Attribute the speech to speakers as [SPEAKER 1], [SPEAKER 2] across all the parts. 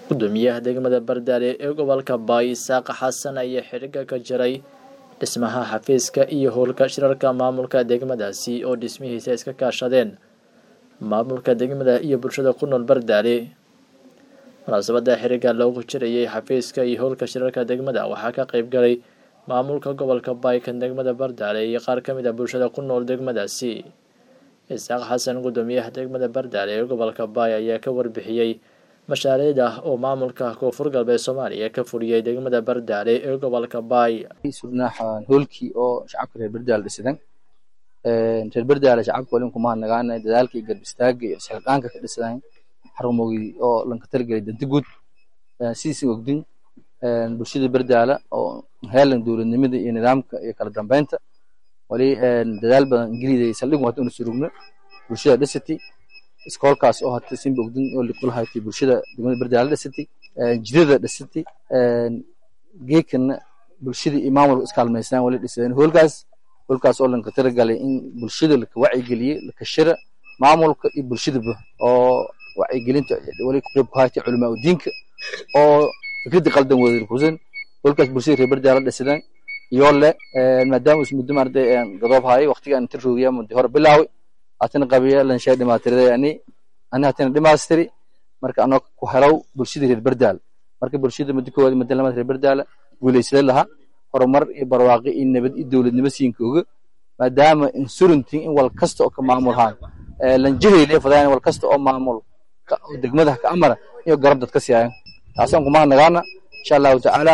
[SPEAKER 1] gudoomiyaha degmada bardaale ee gobolka baay isaaq xasan ayaa xiriga ka jiray dhismaha xafiiska iyo howlka shirarka maamulka degmadaasi oo dhismihiisa iska kaashadeen maamulka degmada iyo bulshada ku nool bardaale munaasabada xiriga loogu jirayay xafiiska iyo howlka shirarka degmada waxaa ka qeyb galay maamulka gobolka baykan degmada bardaale iyo qaar ka mid a bulshada ku nool degmadaasi isaaq xasan gudoomiyaha degmada bardaale ee gobolka baay ayaa ka warbixiyey mashaariicda oo maamulka koonfur galbeed soomaaliya ka fuliyey degmada bardaale ee gobolka baay
[SPEAKER 2] sudnaaxan hoolkii oo shacabka reer bardaale dhisadan reer bardaale shacabka walin kuma hadnagaana dadaalka iyo garb istaaga iyo isxilqaanka ka dhisadan xarumogii oo lanka talagelay danta guud sidiisi ogdin bulshada bardaala oo heelan dowladnimada iyo nidaamka iyo kala dambeynta wali dadaal badan ingiliida saldhig hata una surugno bulshada dhisati iskoolkaas oo hata simba ogdin oo liqulahaytay bulshada degmada bardaala dhisati jidada dhisati geekana bulshada iyo maamulka iskaalmaysnaan wali dhisadeen hoolkaas hoolkaas oo lanka talagalay in bulshada laka wacyigeliye laka shira maamulka iyo bulshadaba oo wacyigelinta wali ku qeyb ku haytay culamaa udiinka oo fikradda qaldan wada kusan hoolkaas bulshada reer bardaala dhisadeen iyo le maadaama is muddo maarday gadoob haayay waqtigaan inta roogiya muddo hore bilaaway haatana qabiya lanshay dhimaatiriday ani ani haatana dhimaastiri marka anoo ku helow bulshada reer bardaal marka bulshada muddo koowaad muddo lamaad reer bardaala guulaysada lahaa horumar iyo barwaaqi iyo nabad iyo dowladnimo siinka oga maadaama insuranting in wal kasta oo ka maamulhaan lanjahaylee fadaan wal kasta oo maamul degmada ka amara iyo garab dad ka siiyaan taasaan kuma nagaana insha allahu tacaala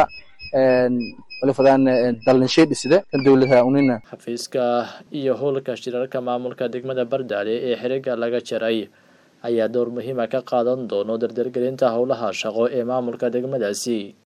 [SPEAKER 1] xafiiska iyo howlka shirarka maamulka degmada bardaale ee xiriga laga jaray ayaa door muhiima ka qaadan doono dardargelinta howlaha shaqo ee maamulka degmadaasi